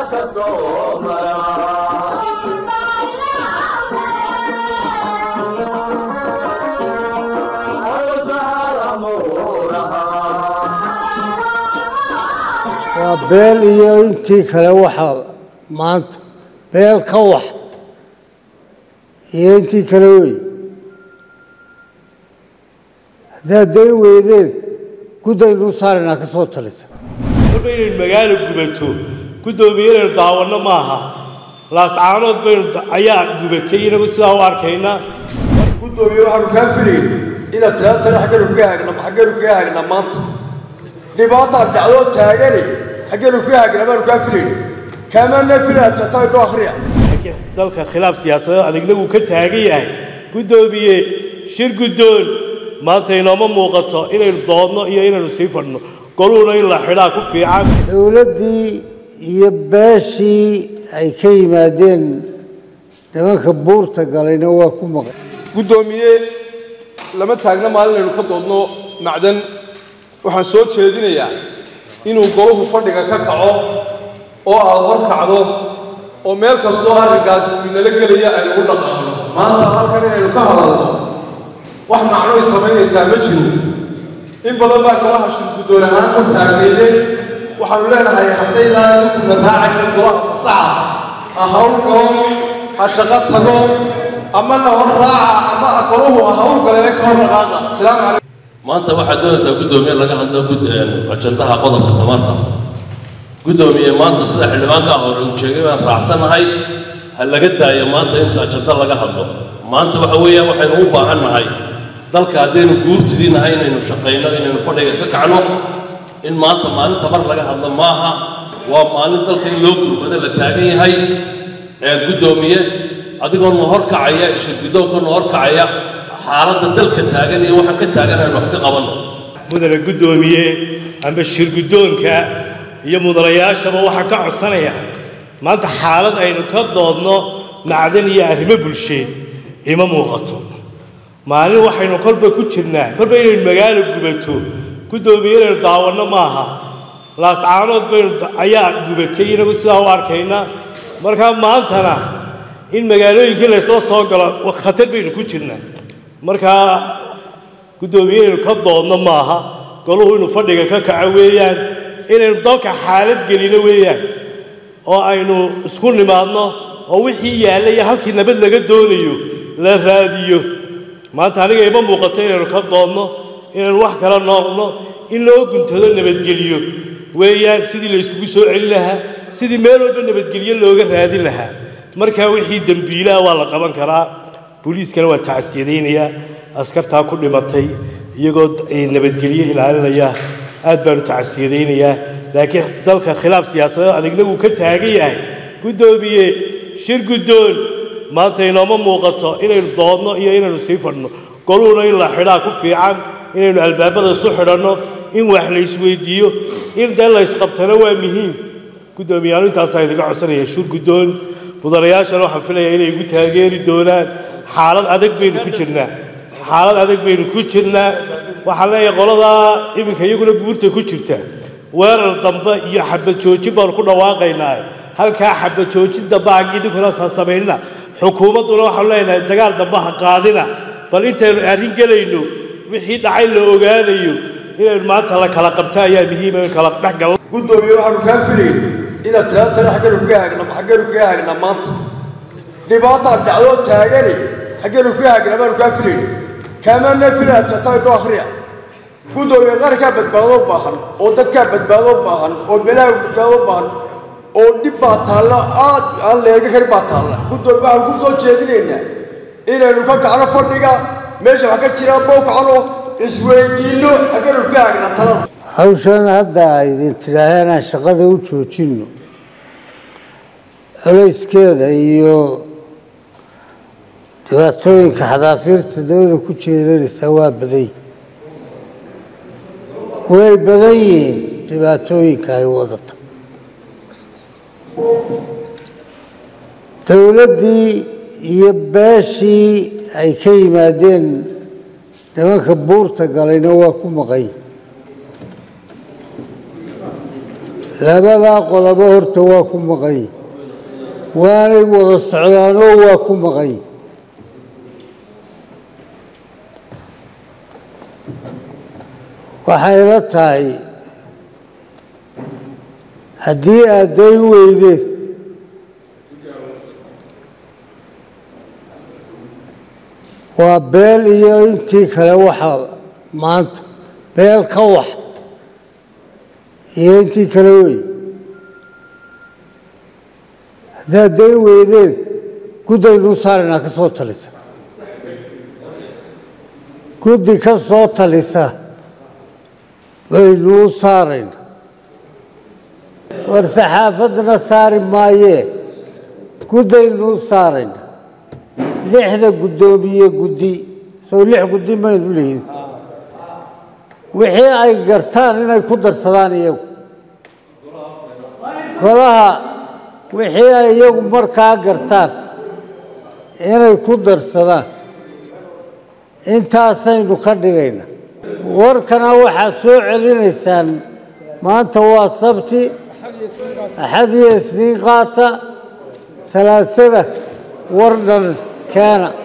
ka soo mara waa beel iyo intii kale waxa maanta beel ka wax iyo intii kale wey haddaad dayn weydeen guddaynu u saaraynaa ka soo talisa marba inaynu magaalo gubato guddoomiye inaynu daawanno maaha laascaanood baynu ayaa gubatay inagu sidaa u arkaynaa guddoomiye waxaanu kaa filayn inaad tala tale xagganu kaga haagna xagganu kaga haagnaa maanta dhibaataa dhacdoo taagani xagganu kaga haagnaa baanu kaa filayn kaamana filaad jataa idho akhriya laakiin dalka khilaaf siyaasadeed adagna wuu ka taagan yahay guddoomiye shir guddoon maanta inooma muuqato inaynu doodno iyo inaynu sii fadhno goluhuna in la xidhaa ku fiican dowladdii iyo beeshii ay ka yimaadeen nimanka buurta galayna waa ku maqan guddoomiye lama taagna maalin aynu ka doodno macdan waxaan soo jeedinayaa inuu golahu fadhiga ka kaco oo aad hor kacdo oo meel kastoo arrinkaas uu inala gelaya aynu u dhaqaano maanta halkan inaynu ka hadalno wax macnoy samaynaysaa ma jiro in badan baa golaha shir guddoon ahaan u taagnaydeen waxaanu leenahay haddaydaan idinkuna raacayna golaha fasaxa ha hawl galo ha shaqo tago ama la hor raaca ama golahu ha hawl galee ka hor dhaqaaqa asalaamu calaykum maanta waxaad doonaysaa guddoomiye laga hadlo gud- ajandaha qodobka tamarta guddoomiye maanta sida xildhibaanka hore uu sheegay baan raacsanahay ha laga daayo maanta inta ajanda laga hadlo maanta waxa weeyaan waxaynu u baahan nahay dalka haddaynu guurtidii nahay inaynu shaqayno inaynu fadhiga ka kacno in maanta maalin tamar laga hadlo maaha waa maalin dalka in loo gurmado la taagan yahay ee guddoomiye adigoo na hor kacaya ishirguddoonka na hor kacaya xaaladda dalka taagan iyo waxaan ka taagan aynu wax ka qabanno mudane guddoomiye amba shir guddoonka iyo mudanayaashaba waxaan ka codsanaya maanta xaalad aynu ka doodno macdan iyo arrimo bulsheed ima muuqato maalin waxaynu kolba ku jirnaa kolba inaynu magaalo gubato guddoomiye inaynu daawanno maaha laascaanood baynu ayaa gubatay inagu sidaa u arkaynaa markaa maantana in magaalooyinkii laysla soo galo khatar baynu ku jirnaa markaa guddoomiye inaynu ka doodno maaha goluhu inuu fadhiga ka kaco weeyaan inaynu dalka xaalad gelino weeyaan oo aynu isku nimaadno oo wixii yaalla iyo halkii nabad laga doonayo la raadiyo maanta aniga ima muuqato inaynu ka doodno inaynu wax kala noqno in loo guntado nabadgelyo weeyaan sidii la yskugu soo celin lahaa sidii meel walba nabadgelyo looga raadin lahaa markaa wixii dembiilaha waa la qaban karaa booliiskana waa tacsiyadaynayaa askartaa ku dhimatay iyagoo nabadgelyo ilaalinaya aad baanu tacsiyadaynayaa laakiin dalka khilaaf siyaasadeed adagna wuu ka taagan yahay guddoomiye shir guddoon maanta inooma muuqato inaynu doodno iyo inaynu sii fadhno goluhuna in la xidhaa ku fiican inaynu albaabada isu xidhanno in wax la isweydiiyo in dee la ysqabtana waa muhiim guddoomiyaanu intaasaa idinka codsanaya shir guddoon mudanayaashana waxaan filayaa inay igu taageeri doonaan xaalad adag baynu ku jirnaa xaalad adag baynu ku jirnaa waxaan leeyahay qoladaa iminka iyaguna guurta ku jirta weerar dambe iyo xabad joojin baanu ku dhawaaqaynaa halkaa xabad joojin dambe haggii ninkuna ha samaynina xukuumadduna waxaanu leenahay dagaal dambe ha qaadina bal intaynu arrin gelayno wixii dhacay la ogaanayo inaynu maanta la kala qabta ayaa muhiima in kala dhex galno guddoomiye waxaanu kaa filayn inaad tala tale xagganu kaga haagna xagganu kaga haagnaa maanta dhibaataa dhacdoo taagani xagganu kaga haagnaa baanu kaa filayn kaamana filaad jataa idho akhriya guddoomiye qarankaa badbaado baahan oo dadkaa badbaado baahan oo beelaha badbaado baahan oo dhib baa taalla aad aan leega karin baa taalla guddoomiye waxaan ku soo jeedinaynaa inaynu ka kacno fadhiga meesha wax ka jiraan bow kacno isweydiinno xagganu kaga haagnaa talada hawshan hadda idin tidhaaheen aan shaqada u joojinno culayskeeda iyo dhibaatooyinka xadaafiirta dawada ku jeedanaysaa waa badan yihin way badan yihiin dhibaatooyinka ay wadata dowladdii iyo beeshii ay ka yimaadeen nimanka buurta galayna waa ku maqan yihin labadaa qolobo horta waa ku maqan waanay wada socdaanoo waa ku maqan waxay la tahay haddii aad day weydeen waa beel iyo intii kale waxa maanta beel ka wax iyo intii kale wey haddaad day weydeen guddaynuu saaraynaa ka soo talisa guddi ka soo talisa baynuu saarayna war saxaafadna saari maayee guddaynuu saarayna lixda guddoomiye guddi soo lix guddi maynu lihin wixii ay gartaan inay ku darsadaan iyagu golaha wixii ay iyagu markaa gartaan inay ku darsadaan intaasaynu ka dhigayna warkana waxaad soo celinaysaan maanta waa sabti axad iyo isniin qaata salaasada war dhan keena